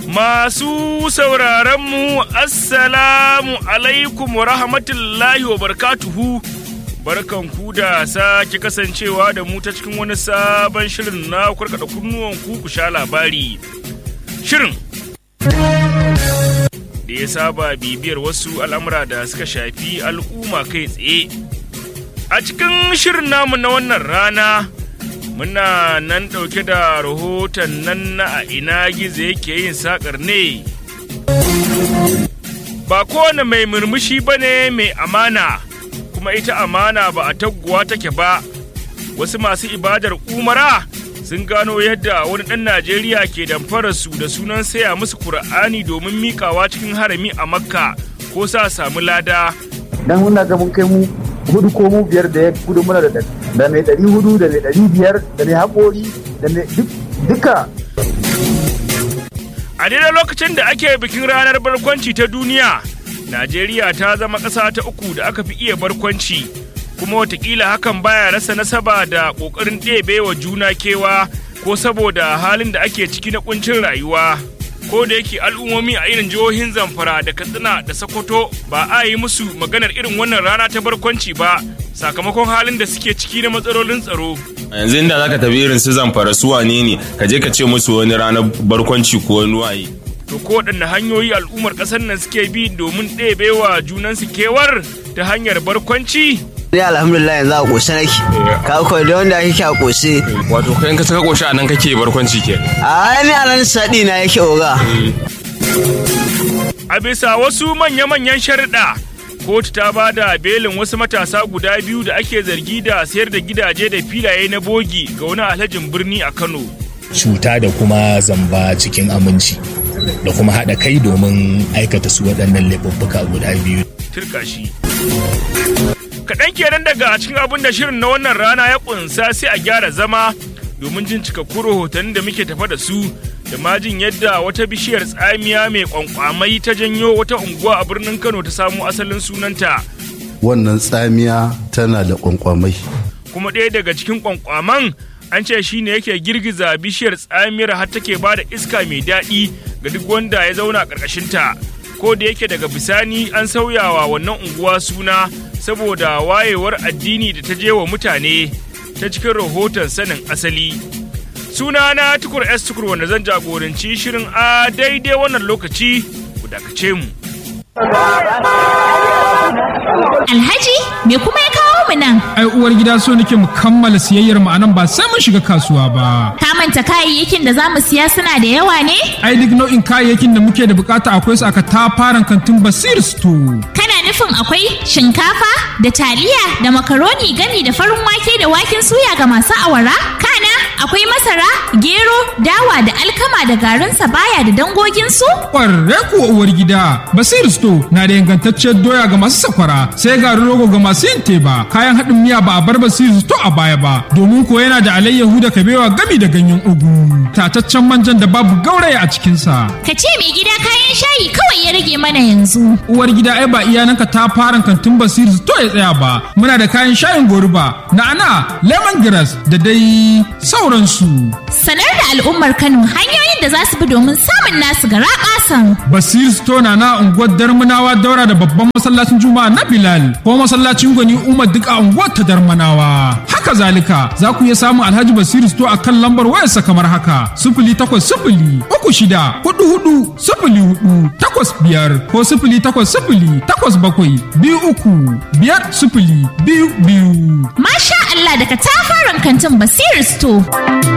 Masu sauraronmu, Assalamu alaikum wa rahmatullahi wa barkatuhu. Barkanku da sake kasancewa da mu ta cikin wani sabon shirin na kurkada kunnuwan ku sha labari. Shirin da ya saba bibiyar wasu al'amura da suka shafi al'umma kai tsaye. A cikin shirin namu na wannan rana. muna nan ɗauke da rahoton nan na a ina gizo yake yin sakar ne ba kowane mai murmushi ba ne mai amana kuma ita amana ba a taguwa take ba wasu masu ibadar umara sun gano yadda wani ɗan najeriya ke damfara su da sunan saya musu kur'ani domin mikawa cikin harami a makka ko sa samu lada dan muna ga mun kai mu hudu ko mu biyar da ya gudu muna da da mai ɗari hudu da mai ɗari biyar da mai haƙori da mai duka. A daidai lokacin da ake bikin ranar barkwanci ta duniya, Najeriya ta zama ƙasa ta uku da aka fi iya barkwanci, kuma watakila hakan baya rasa nasaba da ƙoƙarin ɗebe wa juna kewa ko saboda halin da ake ciki na ƙuncin rayuwa. ko da yake al'ummomi a irin jihohin zamfara da katsina da sokoto ba a yi musu maganar irin wannan rana ta barkwanci ba sakamakon halin da suke ciki na matsalolin tsaro yanzu inda zaka tafi irin su zamfara su wane ne ka je ka ce musu wani ranar barkwanci ko wani waye to ko waɗanne hanyoyi al'ummar ƙasar nan suke bi domin ɗebewa junansu kewar ta hanyar barkwanci Ni alhamdulillah yanzu a ƙoshe nake. Ka koyi da wanda ake a ƙoshe. wato kai ka saka koshi a nan kake barkwanci ke A ni a nan saɗi na yake oga. a bisa wasu manya-manyan sharuɗa kotu ta ba da belin wasu matasa guda biyu da ake zargi da sayar da gidaje da filaye na bogi ga wani alhajin birni a kano cuta da kuma zamba cikin aminci da kuma haɗa kai domin aikata su waɗannan laifuffuka guda biyu. turka shi kaɗan kenan daga cikin abin da shirin na wannan rana ya ƙunsa sai a gyara zama domin jin cikakkun rahotannin da muke tafa da su da ma jin yadda wata bishiyar tsamiya mai kwankwamai ta janyo wata unguwa a birnin kano ta samu asalin sunanta wannan tsamiya tana da kwankwamai kuma ɗaya daga cikin kwankwaman an ce shi ne yake girgiza bishiyar tsamiyar har take ba da iska mai daɗi ga duk wanda ya zauna ƙarƙashinta ko da yake daga bisani an sauyawa wannan unguwa suna saboda wayewar addini da ta je wa mutane ta cikin rahoton sanin asali suna na tukur s tukur wanda zan jagoranci shirin a daidai wannan lokaci ku dakace mu Alhaji, me kuma ya kawo mu nan? ai uwar gida so nake mu kammala siyayyar mu anan ba sai mun shiga kasuwa ba Ka manta kayayyakin da za mu siya suna da yawa ne? ai duk nau'in kayayyakin da muke da bukata akwai su aka tafaran kantin basir store Kana nufin akwai shinkafa da taliya da makaroni gami da farin wake da waken suya ga masu awara? Kana akwai masara, gero, dawa da alkama da garin sabaya da dangoginsu? kwarre kuwa uwar gida basir store na da ingantacciyar doya ga masu sakwara sai garin rogo ga masu yin teba kayan haɗin miya ba a bar basir store a baya ba domin ko yana da alayyahu da kabewa gami da ganyen ugu tataccen manjan da babu gauraya a cikinsa Ka ce mai gida kayan shayi kawai ya rage mana yanzu. uwar gida ai ba iyananka ta fara kantin basir to ya tsaya ba muna da kayan shayin goruba na'ana lemongrass da dai sauransu Sanar da al'ummar Kano hanyoyin da za su bi domin samun nasu gara ƙasan. basir store na na unguwar darmanawa daura da babban masallacin juma'a na bilal ko masallacin gwani umar duk a unguwar ta darmanawa haka zalika za ku iya samun alhaji basir store a kan lambar wayarsa kamar haka sifili takwas sifili uku shida hudu hudu sifili hudu takwas biyar ko sifili takwas sifili takwas bakwai biyu uku biyar sifili biyu biyu Masha Allah daga tafaran kantin Basir Store.